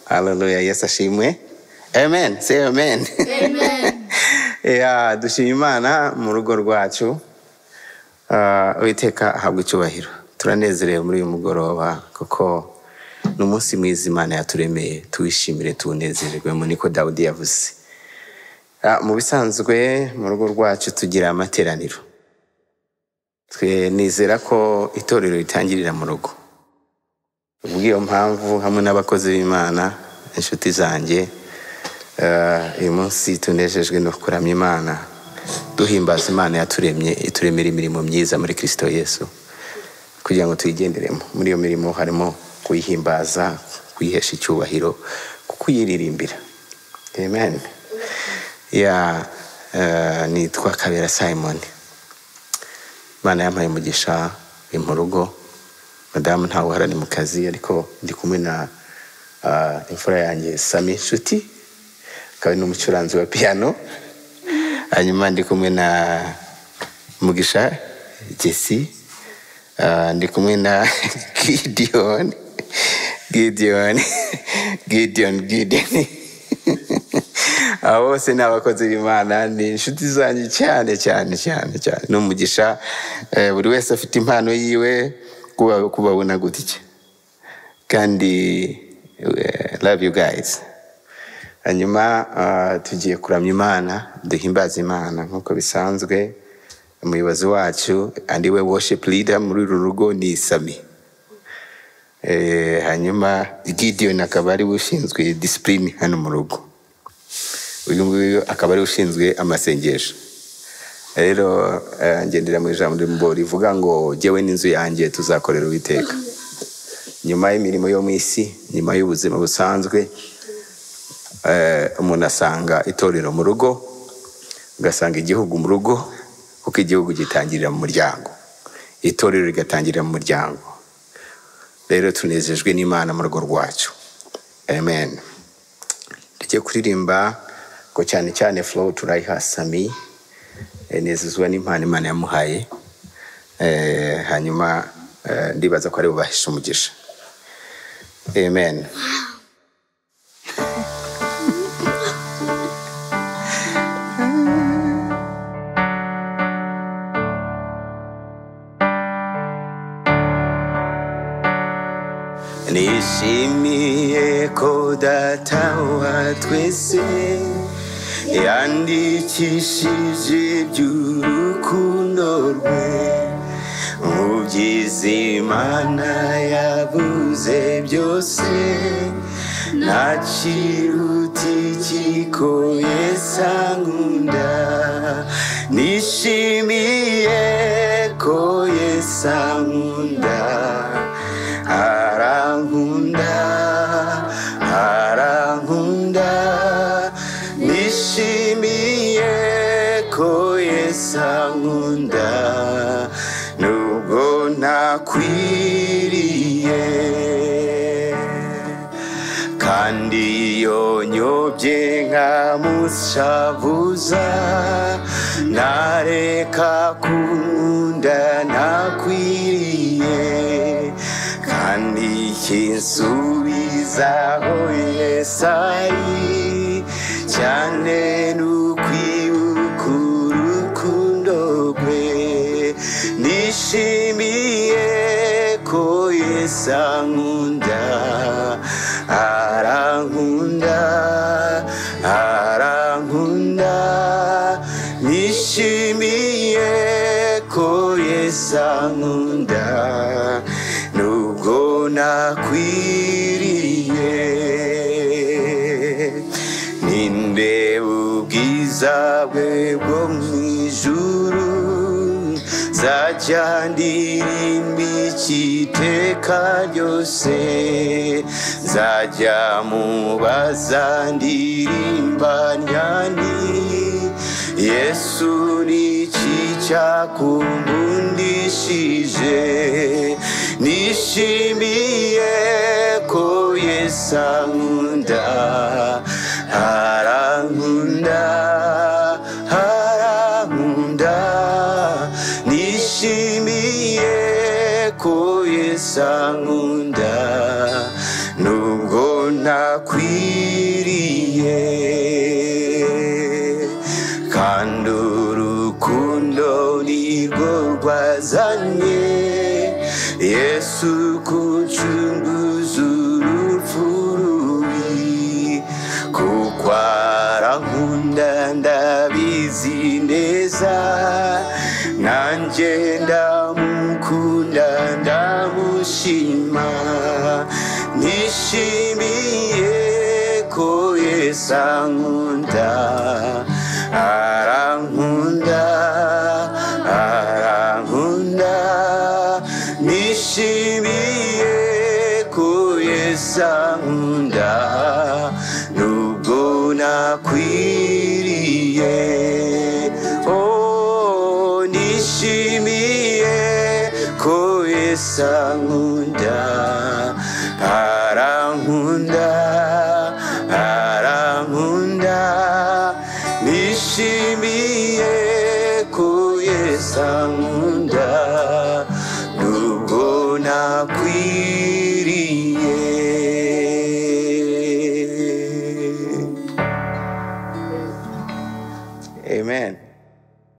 Haleluya yesu ashimwe amen say amen Amen. Yeah, dushima imana mu rugo rwacu Ah, uwiteka ahabwa icyubahiro turanezerewe muri uyu mugoroba kuko ni umunsi mwiza imana yaturemeye tuwishimire tuwunezererwemo niko dawudi yavuze Ah, mu bisanzwe mu rugo rwacu tugira amateraniro twe nizera ko itorero ritangirira mu rugo ubw'iyo mpamvu hamwe n'abakozi b'imana inshuti zanjye eh, uyu munsi tunejejwe no kuramya imana duhimbaza imana yaturemye ituremera imirimo myiza muri kirisito yesu kugira ngo tuyigenderemo muri iyo mirimo harimo kuyihimbaza kuyihesha icyubahiro kukuyiririmbira amen ya eh, nitwa kabera simoni imana yampaye umugisha ni mu rugo madamu ntawe uhara ni mu kazi ariko ndi kumwe na ah, imfura yanjye sami inshuti akaba ari n'umucuranzi wa piyano hanyuma ndi kumwe na mugisha jesi ah, ndi kumwe na gideon gideon gideon gideon aba bose ni abakozi b'imana ni inshuti zanjye cyane cyane cyane cyane ni umugisha eh, buri wese afite impano yiwe kuba- kubabona gutya kandi eh, love you guys hanyuma ah, tugiye kuramya imana duhimbaza imana nk'uko bisanzwe umuyobozi wacu andi we worship leader muri uru rugo ni sami Eh, hanyuma gideon akaba ari we ushinzwe disipurine hano mu rugo uyu nguyu akaba ari we ushinzwe amasengesho rero eh, ngendera mu ijambo rimbo rivuga ngo jyewe n'inzu yanjye tuzakorera uwiteka nyuma y'imirimo yo mu isi nyuma y'ubuzima busanzwe eh, umuntu asanga itorero mu rugo ugasanga igihugu mu rugo kuko igihugu gitangirira mu muryango itorero rigatangirira mu muryango rero tunezejwe n'imana mu rugo rwacu amen tujye kuririmba ngo cyane cyane flow turayiha sami Eh, nezezwa n'impano imana yamuhaye Eh, hanyuma eh, ndibaza ko ari bubahisha umugisha amen nishimiye ko data wa twese yandikishije iby'urukundo rwe mu byiza imana yabuze byose nta kiruti kikoye sankunda nishimiye ko yesankunda arankunda arankunda nishimiye ko yesankunda nubwo nakwiriye kandi iyo nyobye nkamushavuza nareka kunkunda nakwiriye kandi kinsubizaho yesari cyane n'ukwibuka urukundo rwe nishimiye ko yesu ankunda arankunda arankunda nishimiye ko yesu ankunda nubwo nakwiriye ninde ubwiza bwe bwo mu ijuru nzajya ndirimba ikiteka ryose nzajya mubaza ndirimba nyani yesu ni iki cyakumbundishije nishimiye ko yesu ankunda arankunda arankunda nishimiye ko yesu ankunda nubwo nta birakwiriye kandi urukundo nirwo rwazanye yesu kucunguza urupfu rubi kuko arankunda ndabizi neza nanjye ndamukunda ndamushima nishimiye ko yesu ankunda arankunda arankunda nishimiye ko yesu ankunda nubwo nakwiriye oh nishimiye ko yesu ankunda arankunda arankunda nishimiye ko yesu ankunda